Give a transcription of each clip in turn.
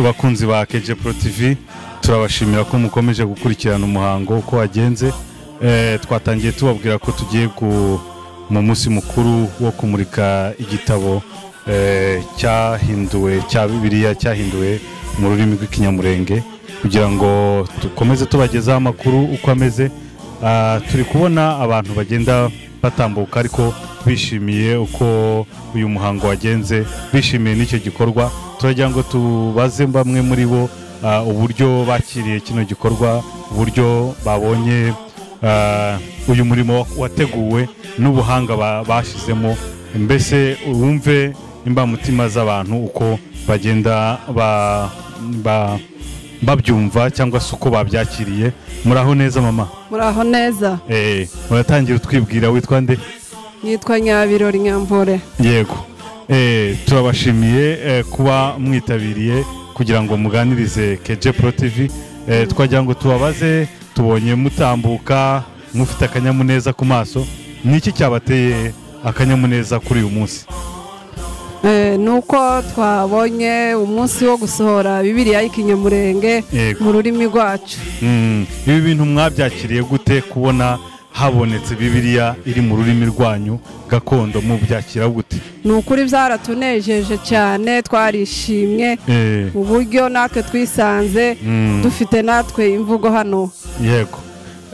bakunzi ba keje pro tv turabashimira ko mukomeje gukurikirana umuhango uko wagenze Eh, twatangiye tubabwira ko tugiye ku- mu munsi mukuru wo kumurika igitabo eh, cyahinduwe cya bibiliya cyahinduwe mu rurimi rw'ikinyamurenge kugira ngo dukomeze tubagezaho amakuru uko ameze Ah, turi kubona abantu bagenda batambuka ariko bishimiye uko uyu muhango wagenze bishimiye n'icyo gikorwa turagira ngo tubaze bamwe muri bo ah, uburyo bakiriye kino gikorwa uburyo babonye ah, uyu murimo wateguwe n'ubuhanga ba- bashyizemo mbese wumve imbamutima z'abantu uko bagenda ba- ba- babyumva cyangwa se uko babyakiriye muraho neza mama muraho neza Eh, uratangira utwibwira witwa nde nitwa nyabirori nyambore yego Eh, turabashimiye eh, kuba mwitabiriye kugira ngo muganirize keje pro tv Eh, twagira ngo tubabaze tubonye mutambuka mufite akanyamuneza ku maso ni iki cyabateye akanyamuneza kuri uyu munsi Eh, nuko twabonye umunsi wo gusohora bibiriya y'ikinyamurenge Yego. mu rurimi rwacu Mm, ibi bintu mwabyakiriye gute kubona habonetse bibiliya iri mu rurimi rwanyu gakondo mubyakira gute ni ukuri byaratunejeje cyane twarishimye Eh, mu buryo natwe twisanze mm. dufite natwe imvugo hano yego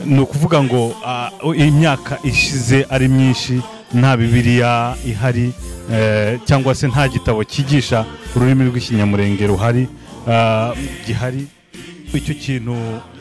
ni ukuvuga ngo ah, imyaka ishize ari myinshi nta bibiliya ihari eh, cyangwa se nta gitabo cyigisha ururimi rw'ikinyamurenge ruhari ah, gihari icyo kintu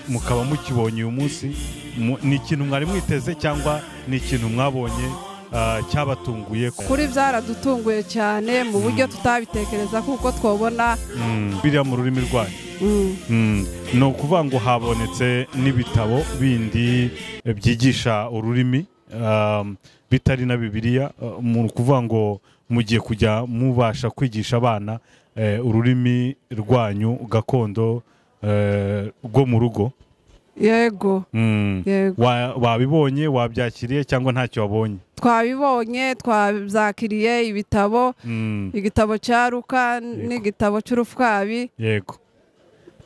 mukaba mukibonye uyu munsi mu- ni ikintu mwari mwiteze cyangwa ni ikintu mwabonye ah, cyabatunguye kuri byaradutunguye cyane mu buryo tutabitekereza kuko twabona Mm, biriya mu rurimi rwanyu mm, Mm, ni ukuvuga ngo habonetse n'ibitabo bindi eh, byigisha ururimi um, bitari na bibiliya eh, mu ukuvuga ngo mugiye kujya mubasha kwigisha abana eh, ururimi rwanyu gakondo eh, rwo mu rugo yego Mm. yego Wa- wabibonye wabyakiriye cyangwa ntacyo wabonye twabibonye twabyakiriye ibitabo Mm. igitabo cya ruka n'igitabo cy'urufwabi yego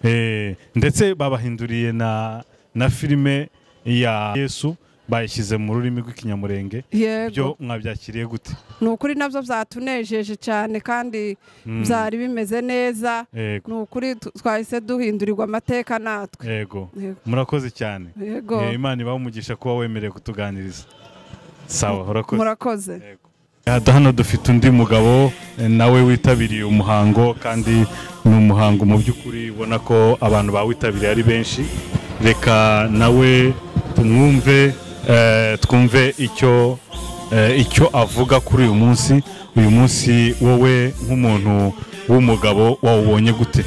Eh, ndetse babahinduriye na na filime ya yesu bayishyize mu rurimi rw'ikinyamurenge byo yego mwabyakiriye gute ni ukuri nabyo byatunejeje cyane kandi Mm. byari bimeze neza yego ni ukuri tu- twahise duhindurirwa amateka natwe yego Yego. murakoze cyane yego Eh, imana ibahe umugisha kuba wemerewe kutuganiriza sawa urakoze murakoze Aha, hano dufite undi mugabo eh, nawe witabiriye umuhango kandi ni umuhango mu by'ukuri ubona ko abantu bawitabiriye ari benshi reka nawe tumwumve eh, twumve icyo eh, icyo avuga kuri uyu munsi uyu munsi wowe nk'umuntu w'umugabo wawubonye gute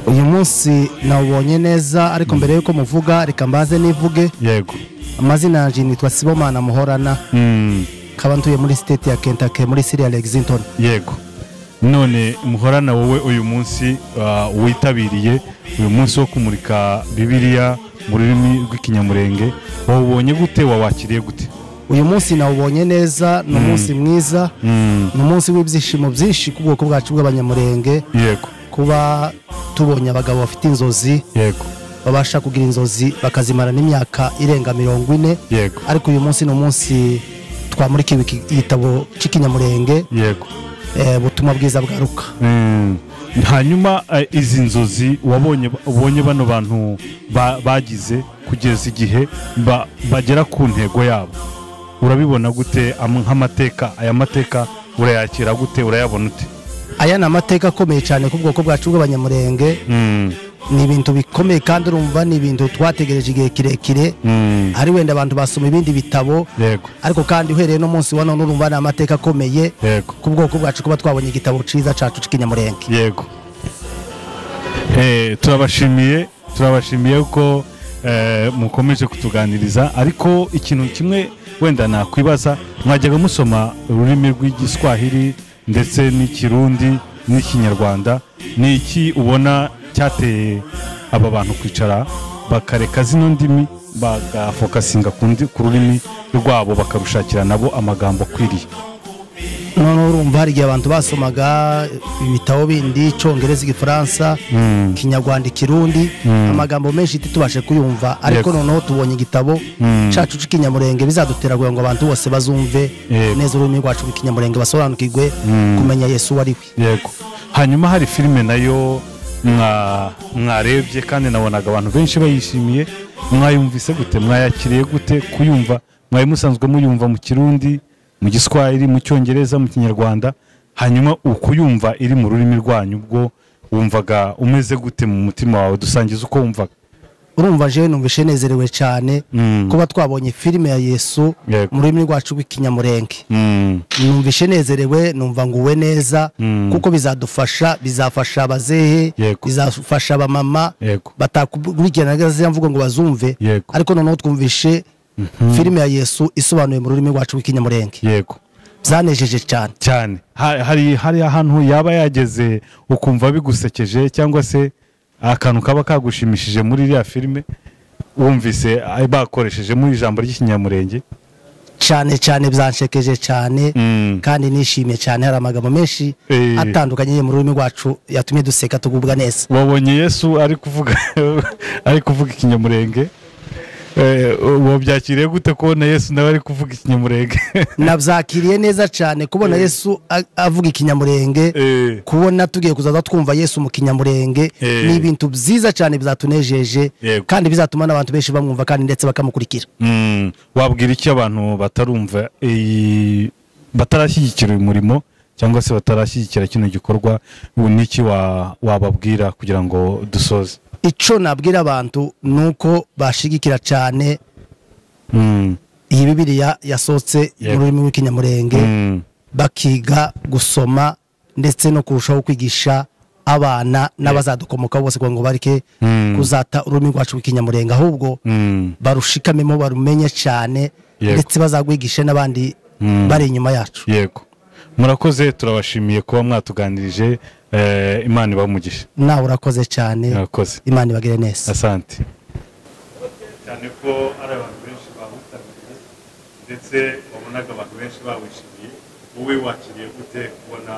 uyu munsi nawubonye neza ariko mbere y'uko muvuga reka mbaze nivuge yego amazina yanjye nitwa sibomana muhorana Mm, nkaba ntuye muri siteti ya kentake muri siriya lexington yego none muhorana wowe uyu munsi ah, witabiriye uyu munsi wo kumurika bibiliya mu rurimi rw'ikinyamurenge wawubonye gute wawakiriye gute uyu munsi nawubonye neza ni umunsi mwiza Mm, ni umunsi w'ibyishimo byinshi ku bwoko bwacu bw'abanyamurenge yego kuba tubonye abagabo bafite inzozi yego babasha kugira inzozi bakazimara n'imyaka irenga mirongo ine yego ariko uyu munsi ni umunsi twamurikiwe iki- igitabo cy'ikinyamurenge yego eh, butumwa bwiza bwaruka Mm, hanyuma eh, izi nzozi wabonye ubonye bano bantu ba- bagize kugeza igihe ba- bagera ku ntego yabo urabibona gute am- nk'amateka aya mateka urayakira gute urayabona ute aya ni amateka akomeye cyane ku bwoko bwacu bw'abanyamurenge Mm, ni ibintu bikomeye kandi urumva ni ibintu twategereje igihe kirekire mm. hari wenda abantu basoma ibindi bitabo yego ariko kandi uhereye no munsi wa none urumva ni amateka akomeye yego ku bwoko bwacu kuba twabonye igitabo cyiza cyacu cy'ikinyamurenge yego Eh, turabashimiye turabashimiye ko eh, mukomeje kutuganiriza ariko ikintu kimwe wenda nakwibaza mwajyaga musoma ururimi rw'igiswahili ndetse n'ikirundi n'ikinyarwanda ni iki ubona cyateye aba bantu kwicara bakareka zino ndimi bagafokasinga ku ndi- ku rurimi rwabo bakarushakira nabo amagambo akwiriye noneho urumva hari igihe abantu basomaga ibitabo bindi icyongereza igifaransa Mm. ikinyarwanda ikirundi amagambo menshi titubashe kuyumva ariko Yego. noneho tubonye igitabo Mm. cyacu cy'ikinyamurenge bizadutera kugira ngo abantu bose bazumve Yego. neza ururimi rwacu rw'ikinyamurenge basobanukirwe kumenya yesu uwo ari we yego hanyuma hari filime nayo mwa- mwarebye kandi nabonaga abantu benshi bayishimiye mwayumvise gute mwayakiriye gute kuyumva mwari musanzwe muyumva mu kirundi mu giswahili mu cyongereza mu kinyarwanda hanyuma ukuyumva iri mu rurimi rwanyu ubwo wumvaga umeze gute mu mutima wawe dusangiza uko wumvaga urumva jewe numvishe nezerewe cyane Mm. kuba twabonye filime ya yesu Yego. mu rurimi rwacu rw'ikinyamurenge Mm. numvishe nezerewe numva nguwe neza kuko bizadufasha bizafasha abazehe Yego. bizafasha abamama Yego. batakurikirana ziriya mvugo ngo bazumve Yego. ariko noneho twumvishe filime ya yesu isobanuye mu rurimi rwacu rw'ikinyamurenge yego byanejeje cyane cyane Ha- hari hari ahantu yaba yageze ukumva bigusekeje cyangwa se akantu kaba kagushimishije muri iriya filime wumvise ah, bakoresheje muri ijambo ry'ikinyamurenge cyane cyane byanshekeje cyane Mm. kandi nishimye cyane hari amagambo menshi Eh. atandukanye yo mu rurimi rwacu yatumye duseka tugubwa neza wabonye yesu ari kuvuga ari kuvuga ikinyamurenge Eh, wabyakiriye gute kubona yesu nawe ari kuvuga ikinyamurenge nabyakiriye neza cyane kubona yesu a- avuga ikinyamurenge Eh. kubona tugiye kuzaza twumva yesu mu kinyamurenge Eh. ni ibintu byiza cyane bizatunejeje Yego. kandi bizatuma n'abantu benshi bamwumva kandi ndetse bakamukurikira Mm, wabwira iki abantu batarumva iyi batarashyigikira uyu murimo cyangwa se batarashyigikira kino gikorwa ubu ni iki wa- wababwira kugira ngo dusoze icyo nabwira abantu ni uko bashigikira cyane Mm, iyi bibiriya yasohotse Yego. mu rurimi rw'ikinyamurenge mm, bakiga gusoma ndetse no kurushaho kwigisha abana n'abazadukomokaho bose kugira ngo bareke Mm. kuzata ururimi rwacu rw'ikinyamurenge ahubwo mm, barushikamemo barumenye cyane Yego. ndetse bazagwigishe n'abandi bari inyuma yacu yego murakoze turabashimiye kuba mwatuganirije eh, imana ibamugisha nawe urakoze cyane murakoze imana ibagire neza asante cyane ko ari abantu benshi bawitabiriye ndetse wabonaga abantu benshi bawishimiye wowe wakiriye gute kubona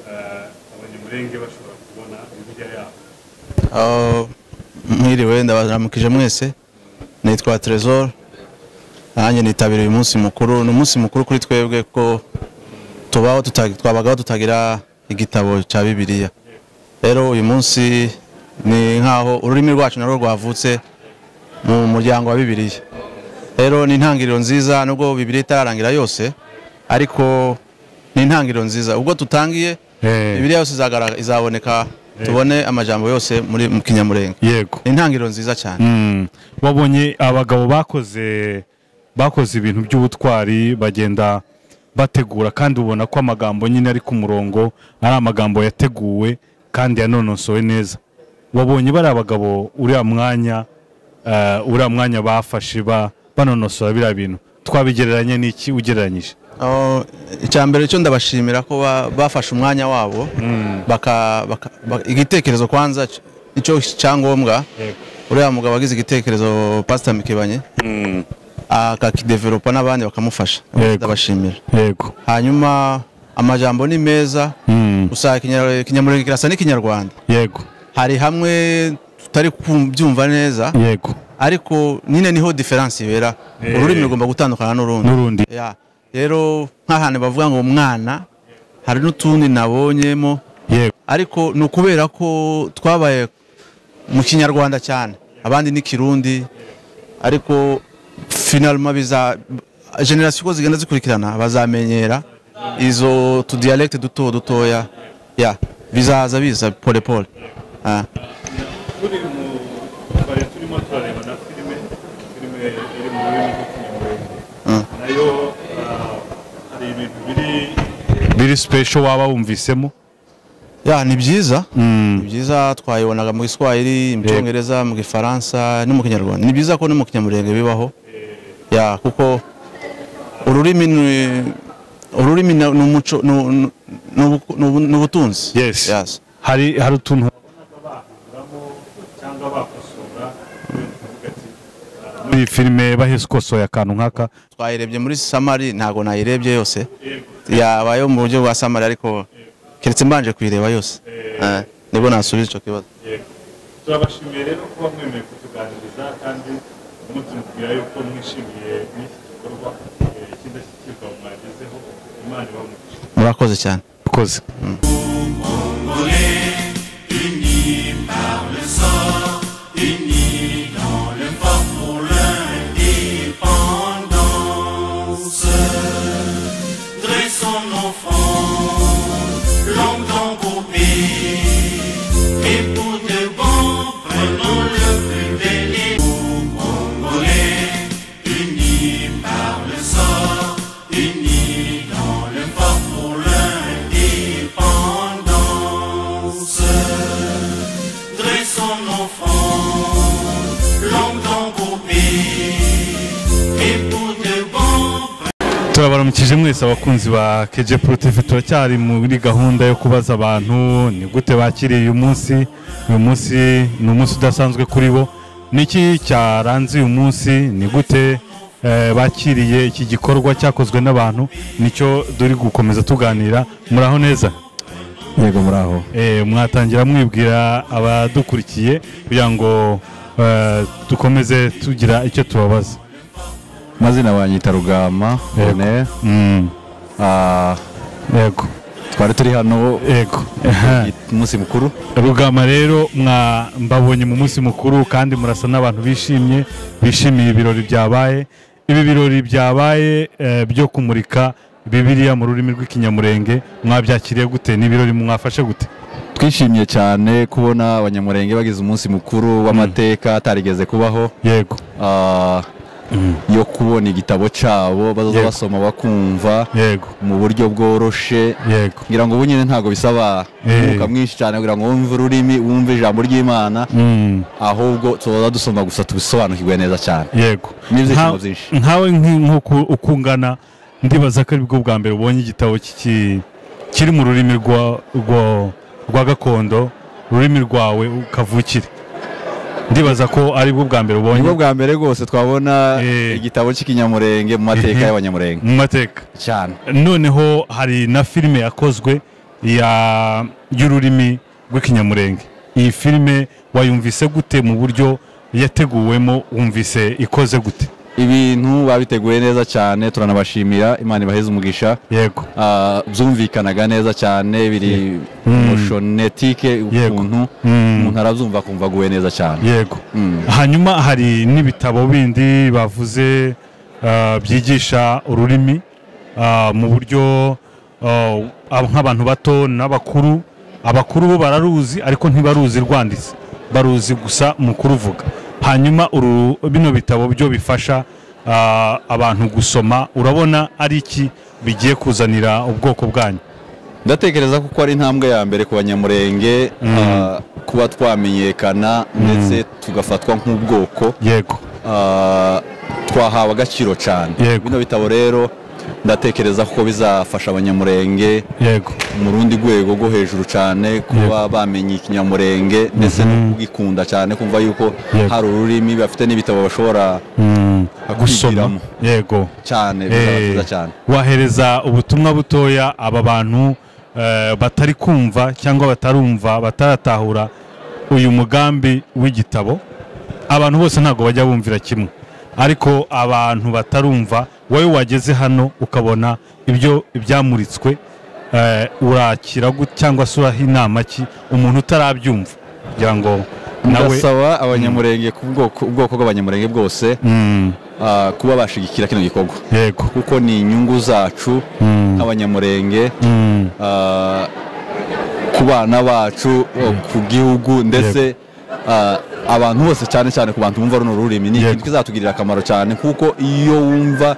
eh, abanyamurenge bashobora kubona bibiliya yabo aho mwiriwe ndabaramukije mwese nitwa Trezor nanjye nitabira uyu munsi mukuru ni umunsi mukuru kuri twebwe ko tubaho tuta- twabagaho tutagira igitabo cya bibiliya rero uyu munsi ni nk'aho ururimi rwacu narwo rwavutse mu muryango wa bibiliya rero ni intangiriro nziza nubwo bibiliya itararangira yose ariko ni intangiriro nziza ubwo tutangiye Eh. bibiliya yose izagaragara- izaboneka tubone amajambo yose muri mu kinyamurenge yego ni intangiriro nziza cyane Mm. wabonye abagabo bakoze bakoze ibintu by'ubutwari bagenda bategura kandi ubona ko amagambo nyine ari ku murongo ari amagambo yateguwe kandi yanonosowe neza wabonye bari abagabo uriya mwanya eh, uriya mwanya bafashe ba- banonosora biriya bintu twabigereranya n'iki ugereranyije aho icya mbere cyo ndabashimira ko ba- bafashe umwanya wabo baka- baka- ba- igitekerezo kwanza c- icyo cyangombwa uriya mugabo wagize igitekerezo pasita mikebanye akakideveropa n'abandi bakamufasha Yego. ndabashimira yego hanyuma amajambo ni meza Mm. usanga ikinya- ikinyamurenge kirasa n'ikinyarwanda yego hari hamwe tutari kubyumva neza yego ariko nyine niho diferansi ibera Eh. ururimi rugomba gutandukana n'urundi n'urundi Ya, rero nk'ahantu bavuga ngo umwana hari n'utundi nabonyemo yego ariko ni ukubera ko twabaye mu kinyarwanda cyane abandi ni kirundi ariko finalima biza generasiyo uko zigenda zikurikirana bazamenyera izo tudiyalegite duto dutoya ya bizaza biza pole pole Ah. turi mu tubari turimo turareba na filime filime iri mu rurimi rw'ikinyarwanda nayo ah, hari ibintu biri biri special waba wumvisemo ya ni byiza ni byiza twayibonaga mu giswahili mu cyongereza mu gifaransa no mu kinyarwanda ni byiza ko no mu kinyamurenge bibaho ya kuko ururimi ni ururimi ni ni umuco ni ni- ni ubu- ni ubu- ni ubutunzi yes Yes. hari hari utuntu muri iyi filime bahise ukosoye akantu nk'aka twayirebye muri samari ntabwo nayirebye yose yabayeho mu buryo bwa samari ariko keretse mbanje kuyireba yose Eh, nibwo nasubiza icyo kibazo turabashimiye rero kuba mwemeye kutuganiriza kandi mutumubwira yuko mwishimiye n'iki gikorwa cy'indashyikirwa mwagezeho imana ibamugisha murakoze cyane murakoze Dressons nos fronts, longtemps pour pays, et pour de bon, prenons le plus béni. Nous, Congolais, unis par le sort, unis dans le fort pour l'indépendance. Dressons nos fronts, longtemps pour pays, et pour de bon, turabaramukije mwese abakunzi ba keje porotivi turacyari muri gahunda yo kubaza abantu ni gute bakiriye uyu munsi uyu munsi ni umunsi udasanzwe kuri bo niki cyaranze uyu munsi ni gute eh, bakiriye iki gikorwa cyakozwe n'abantu nicyo duri gukomeza tuganira muraho neza yego muraho Eh, mwatangira mwibwira abadukurikiye kugira ngo eh, dukomeze tugira icyo tubabaza amazina banyita rugama Yego. bone Mm, yego twari turi hano yego umunsi mukuru rugama rero mwa- mbabonye mu munsi mukuru kandi murasa n'abantu bishimye bishimiye ibirori byabaye ibi birori byabaye eh, byo kumurika bibiliya mu rurimi rw'ikinyamurenge mwabyakiriye gute ni ibirori mwafashe gute twishimiye cyane kubona abanyamurenge bagize umunsi mukuru w'amateka atarigeze kubaho yego Ah, yo kubona igitabo cyabo bazaza Yego. basoma bakumva yego mu buryo bworoshe yego ngira ngo ubu nyine ntabwo bisaba Eh. umwuka mwinshi cyane kugira ngo wumve ururimi wumve ijambo ry'imana Mm, ahubwo tuza dusoma gusa tubisobanukirwe neza cyane yego n'ibyishimo Nka- byinshi nkawe nki- nk'uko ukungana ndibaza ko aribwo bwa mbere ubonye igitabo kiki- kiri mu rurimi rwa- rwa- rwa gakondo ururimi rwawe kavukire ndibaza ko aribwo bwa mbere ubonye nibwo bwa mbere rwose twabona Eh. igitabo cy'ikinyamurenge mu mateka Mhm. y'abanyamurenge mu mateka cyane noneho hari na filime yakozwe ya- y'ururimi rw'ikinyamurenge iyi filime wayumvise gute mu buryo yateguwemo wumvise ikoze gute ibintu babiteguye neza cyane turanabashimira imana ibaheze umugisha yego Ah, byumvikanaga neza cyane biri moshonetike Yego. ukuntu Mm. umuntu arabyumva akumva aguwe neza cyane yego Mm. hanyuma hari n'ibitabo bindi bavuze ah, byigisha ururimi ah, mu buryo ah, ab- nk'abantu bato n'abakuru abakuru bo bararuzi ariko ntibaruzi rwanditse baruzi gusa mu kuruvuga hanyuma uru- bino bitabo byo bifasha ah, abantu gusoma urabona ari iki bigiye kuzanira ubwoko bwanyu ndatekereza ko ari intambwe ya mbere ku banyamurenge ah, kuba twamenyekana ndetse tugafatwa nk'ubwoko yego ah, twahawe agaciro cyane Yego. bino bitabo rero ndatekereza ko bizafasha abanyamurenge yego mu rundi rwego rwo hejuru cyane kuba bamenye ikinyamurenge ndetse no kugikunda cyane kumva yuko Yego. hari ururimi bafite n'ibitabo bashobora Mm, gusoma kwigiramo. yego cyane bizaba Eh, byiza cyane wahereza ubutumwa butoya aba bantu eh, batari kumva cyangwa batarumva bataratahura uyu mugambi w'igitabo abantu bose ntabwo bajya bumvira kimwe ariko abantu batarumva wowe wageze hano ukabona ibyo ibyamuritswe eh, urakira gute cyangwa se uraha inama ki umuntu utarabyumva kugira ngo nawe ndasaba abanyamurenge ku bwoko ubwoko bw'abanyamurenge bwose Mm, ah, kuba bashyigikira kino gikorwa yego kuko ni inyungu zacu nk'abanyamurenge Mm, ah, ku bana bacu ku gihugu ndetse ah, abantu bose cyane cyane ku bantu bumva runo rurimi ni Yego. ikintu kizatugirira akamaro cyane kuko iyo wumva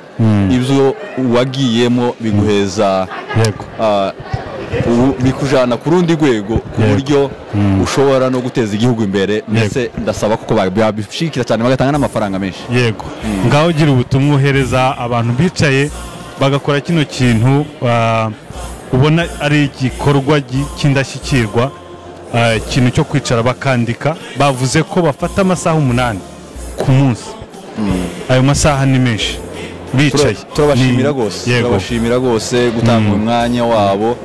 ibyo wagiyemo biguheza yego ah, ubu- bikujyana ku rundi rwego ku Yego. buryo ushobora no guteza igihugu imbere ndetse ndasaba kuko babishikira cyane bagatanga n'amafaranga menshi yego ngaho ugira ubutumwa uhereza abantu bicaye bagakora kino kintu ah, ubona ari igikorwa gi- cy'indashyikirwa ah, ikintu cyo kwicara bakandika bavuze ko bafata amasaha umunani ku munsi ayo masaha ni menshi bicaye Tura- turabashimira Ni- rwose yego turabashimira rwose gutanga umwanya wabo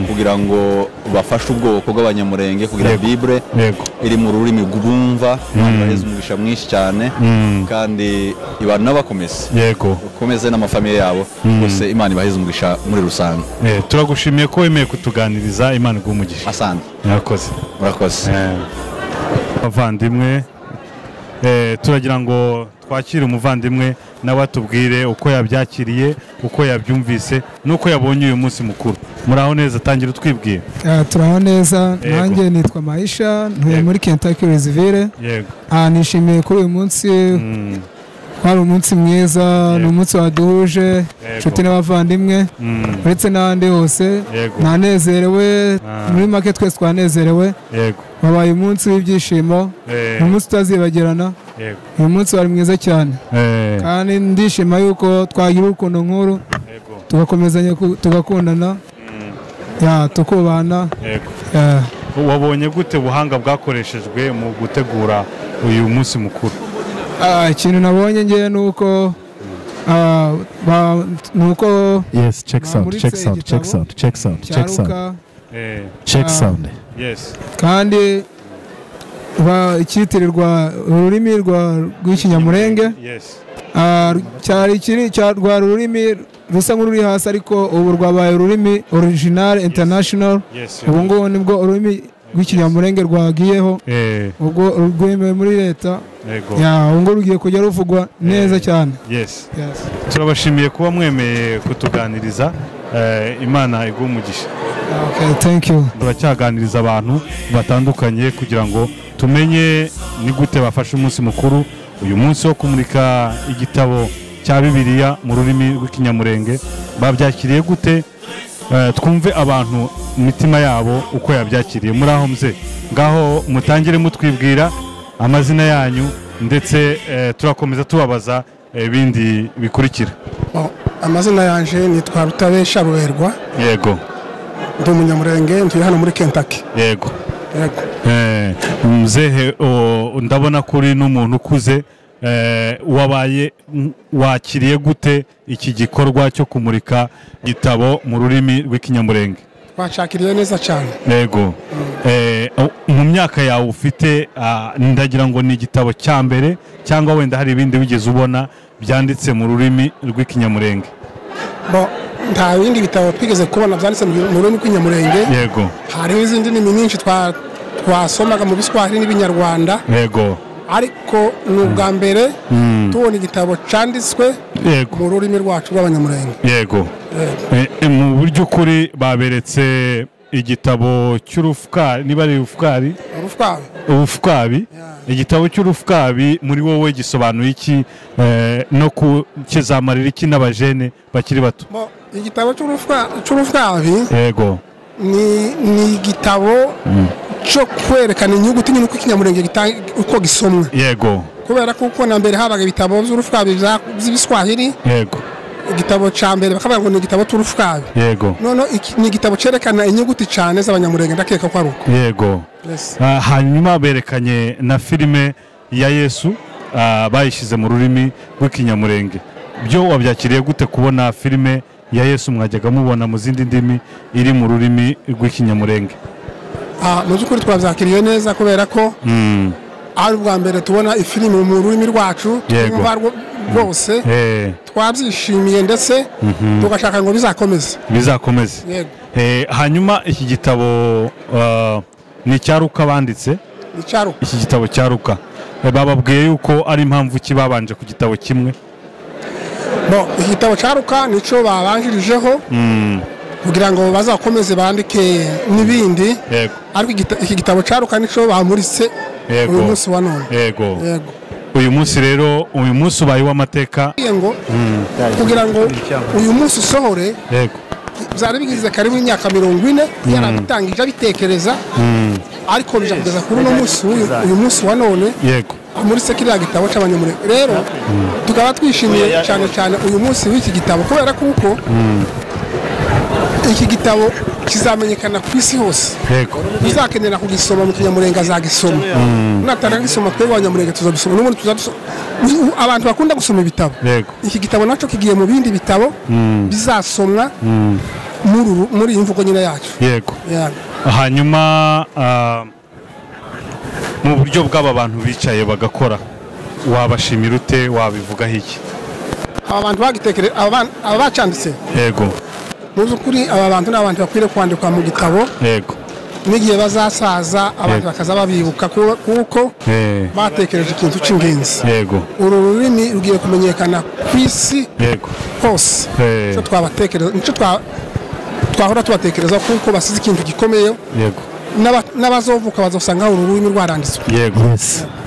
kugira ngo bafashe ubwoko bw'abanyamurenge kugira Yego. bibure yego iri mu rurimi rwumva ibahereza umugisha mwinshi cyane kandi ibana n'abakomeze yego bakomeze n'amafamiye yabo bose imana ibaheze umugisha muri rusange Eh, turagushimiye ko wemeye kutuganiriza imana iguha umugisha asante murakoze murakoze Eh, bavandimwe eh, turagira ngo twakire umuvandimwe nawe atubwire uko yabyakiriye uko yabyumvise n'uko yabonye uyu munsi mukuru muraho neza tangira utwibwire Ah, turaho neza Yego. nanjye nitwa maisha ntuye Yego. muri kentucky rizivire yego nishimiye kuri uyu munsi Mm, wari umunsi mwiza ni Yego. umunsi waduhuje inshuti n'abavandimwe mm, uretse n'ahandi hose Yego. nanezerewe Ah. muri make twese twanezerewe yego wabaye umunsi w'ibyishimo Eh, ni umunsi utazibagirana yego uyu munsi wari mwiza cyane Eh, kandi ndishima yuko twagira urukundo nk'uru yego tugakomezanya ku- tugakundana ya tukubana yego ya. wabonye gute ubuhanga bwakoreshejwe mu gutegura uyu munsi mukuru Ah, ikintu nabonye ngewe ni uko ah, ba- ni uko Yes, check sound, Bamuritse check sound, check igitabo. sound, check sound, check sound, cyaruka Eh, check Ah. sound. yes kandi ba- icyitirirwa ururimi rwa- rw'ikinyamurenge yes Ah, cyari kiri cya- rwa rurimi rusa nk'ururi hasi ariko ubu rwabaye ururimi original international yes ubu ngubu nibwo ururimi rw'ikinyamurenge rwagiyeho Eh, ubwo rwemewe muri leta yego ya ubu ngubu rugiye kujya ruvugwa neza cyane yes Yes. turabashimiye kuba mwemeye kutuganiriza eh, imana iguha umugisha Okay, thank you turacyaganiriza abantu batandukanye kugira ngo tumenye ni gute bafashe umunsi mukuru uyu munsi wo kumurika igitabo cya bibiliya mu rurimi rw'ikinyamurenge babyakiriye gute Eh, twumve abantu imitima yabo uko yabyakiriye muri aho mze ngaho mutangire mutwibwira amazina yanyu ndetse eh, turakomeza tubabaza eh, ibindi bikurikira Bon, amazina yanjye nitwa rutabesha ruberwa yego ndi umunyamurenge ntuye hano muri kentaki yego yego Eh, mzehe o, ndabona kuri n'umuntu ukuze eh, wabaye m- wakiriye gute iki gikorwa cyo kumurika gitabo mu rurimi rw'ikinyamurenge twashakiriye neza cyane yego Eh, o- mu myaka yawe ufite ah, ndagira ngo ni igitabo cya mbere cyangwa wenda hari ibindi wigeze ubona byanditse mu rurimi rw'ikinyamurenge Bon, nta bindi bitabo twigeze kubona byanditse mu mu rurimi rw'inyamurenge yego hari n'izindi ndimi nyinshi twa- twasomaga mu biswahili n'ibinyarwanda yego ariko ni ubwa mbere tubona igitabo cyanditswe yego mu rurimi rwacu rw'abanyamurenge yego Eh, eh, mu buryo ukuri baberetse igitabo cy'urufukari niba ari urufukari urufwawe ubufukari igitabo cy'urufukari muri wowe gisobanuye iki eh, no ku kizamarira iki n'abajene bakiri bato Bon, igitabo cy'urufwabi yego ni ni igitabo cyo kwerekana inyuguti nyine uko ikinyamurenge gitanga- uko gisomwa yego kubera ko uko na mbere habaga ibitabo by'urufwabi bya- by'ibiswahili yego igitabo cya mbere bakavuga ngo ni igitabo cy'urufwabi yego noneho iki- ni igitabo cyerekana inyuguti cyane z'abanyamurenge ndakeka ko ari uko yego Yes. Ah, hanyuma berekanye na filime ya yesu ah, bayishyize mu rurimi rw'ikinyamurenge byo wabyakiriye gute kubona filime ya yesu mwajyaga mubona mu zindi ndimi iri mu rurimi rw'ikinyamurenge Ah, mu by'ukuri twabyakiriye neza kubera ko Mm, ari ubwa mbere tubona ifilimi mu rurimi rwacu Yego. twumva rwo- rwose eh, twabyishimiye ndetse tugashaka ngo bizakomeze bizakomeze yego Eh, hanyuma iki gitabo ah, ni icyaruka banditse ni cyaro iki gitabo cyaruka Eh, bababwiye yuko ari impamvu ki babanje ku gitabo kimwe Bon, iki gitabo cyaruka nicyo babanjirijeho kugira ngo bazakomeze bandike n'ibindi yego ariko igita- iki gitabo cyaruka nicyo bamuritse Yego. uyu munsi wa none yego yego uyu munsi rero uyu munsi ubaye uw'amateka Kugira ngo kugira ngo uyu munsi usohore yego byari bigize karibu imyaka mirongo ine yarabitangije abitekereza ariko bija kugeza kuri uno munsi w'uyu uyu munsi wa none yego muri se kiriya gitabo cy'abanyamurenge rero tukaba twishimiye cyane cyane uyu munsi w'iki gitabo kubera kuko iki gitabo kizamenyekana ku isi hose yego uzakenera kugisoma mukinyamurenge azagisoma natanga gisoma twebwe abanyamurenge tuzagisoma n'ubundi tuzagisoma Ubu- abantu bakunda gusoma ibitabo yego iki gitabo nacyo kigiye mu bindi bitabo bizasomwa muri uru- muri iyi mvugo nyine yacu yego Yeah. hanyuma ah, mu buryo bw'aba bantu bicaye bagakora wabashimira ute wabivugaho iki aba bantu bagitekereje aba ban- aba bacanditse yego mu by'ukuri aba bantu ni abantu bakwiriye kwandikwa mu gitabo yego n'igihe bazasaza abantu Yego. bakaza babibuka ku- kuko Eh, batekereje ikintu cy'ingenzi yego uru rurimi rugiye kumenyekana ku isi yego hose Eh. nicyo twabatekereza nicyo twa- twahora tubatekereza kuko basize ikintu gikomeye yego n'aba- n'abazovuka bazasanga uru rurimi rwaranditswe yego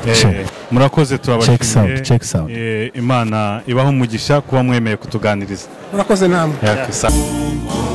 Eh, Check. murakoze Check sound, check sound. turabashimiye Eh, imana ibaho umugisha kuba mwemeye kutuganiriza murakoze namwe Yaka, sa-